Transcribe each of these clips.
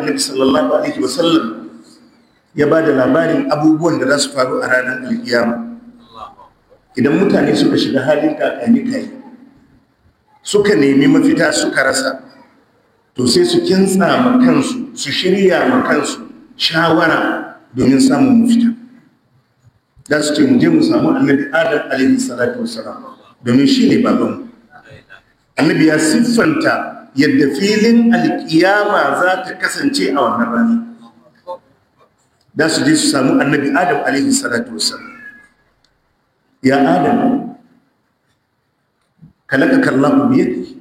annabi sallallahu alaihi wasallam ya ba da labarin abubuwan da za su faru a ranar alkiyama idan mutane suka shiga halin kakani kai suka nemi mafita suka rasa to sai su kintsa ma kansu su shirya ma kansu shawara domin samun mafita za su ce mu je mu samu annabi adam alaihi salatu wassalam domin shi ne babanmu annabi ya siffanta yadda filin alkiyama za ta kasance a wannan rana za su je su samu annabi adam alaihi salatu wassalam ya adam kalaka kallahu biyadi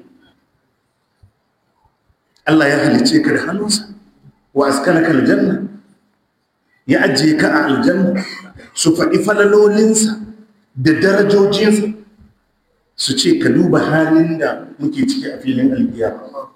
Allah ya halice ka da hannunsa wa askanaka aljanna ya ajiye ka a aljanna su faɗi falalolinsa da darajojinsa su ce ka duba halin da muke ciki a filin albiya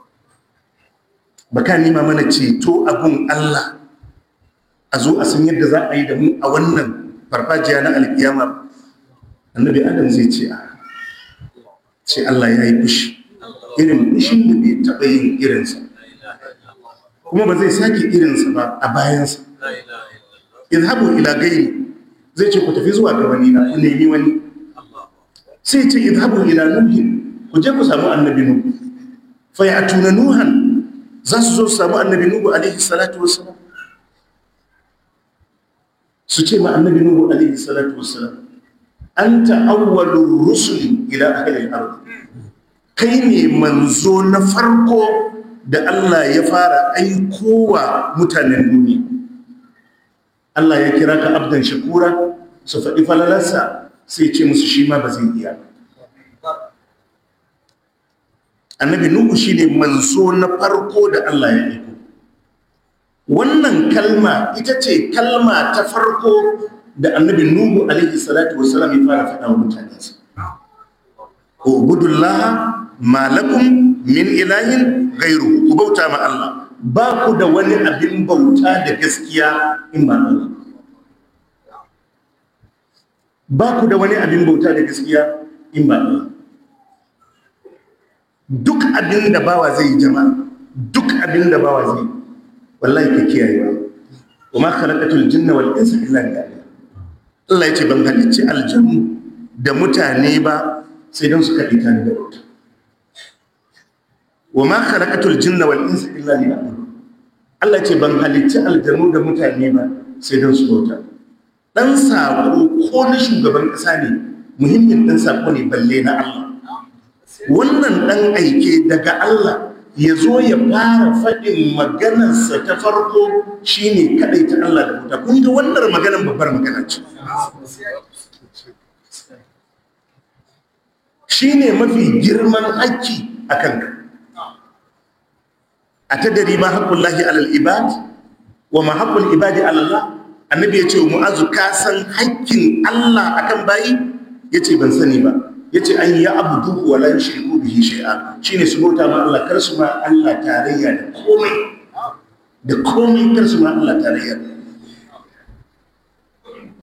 ba ka nima mana ceto abun Allah a zo a san yadda za a yi da mu a wannan farfajiya na alkiyama annabi adam zai ce a ce Allah ya yi fushi irin fushin da bai taɓa yin irinsa kuma ba zai sake irinsa ba a bayansa izhabu ila gairi zai ce ku tafi zuwa ga wani na ku nemi wani sai ce izhabu ila nuhi ku je ku samu annabi nuhu fa ya tuna nuhan za su zo su samu annabi nuhu alaihi salatu wassalam su ce ma annabi nuhu alaihi salatu wassalam anta awwalur rusuli ila ahli al-ard kai ne manzo na farko da Allah ya fara aikowa mutanen duniya Allah ya kira ka abdan shakura su faɗi falalarsa sai ce musu shi ma ba zai iya annabi nuhu shi ne manzo na farko da Allah ya aiko wannan kalma ita ce kalma ta farko da annabi nuhu alaihi salatu wasalam ya fara faɗa wa mutanensa ubudullaha ma lakum min ilahin gairu ku bauta ma Allah ba ku da wani abin bauta da gaskiya in ba Allah ba ku da wani abin bauta da gaskiya in ba Allah duk abin da bawa zai yi jama'a duk abin da bawa zai wallahi ka kiyaye ba wa ma khalaqatul jinna wal insa illa liya'budun Allah ya ce ban halicci aljannu da mutane ba sai don su kaɗi ta da bauta wa ma khalaqatul jinna wal insa illa liya'budun Allah ce ban halicci aljanu da mutane ba sai don su bauta dan sako ko na shugaban kasa ne muhimmin dan sako ne balle na Allah wannan dan aike daga Allah ya zo ya fara faɗin maganarsa ta farko shine kadai ta Allah da bauta kun ga wannan maganar babbar magana ce shine mafi girman haƙƙi a kanka a ta dari ma haƙƙun lahi alal ibad wa ma haƙƙun ibadi alallah annabi ya ce wa mu'azu ka san haƙƙin Allah akan bayi ya ce ban sani ba ya ce an yi abu duhu wa lan shirku bihi shay'a shine su bauta ma Allah kar su ma Allah tarayya da komai da komai kar su ma Allah tarayya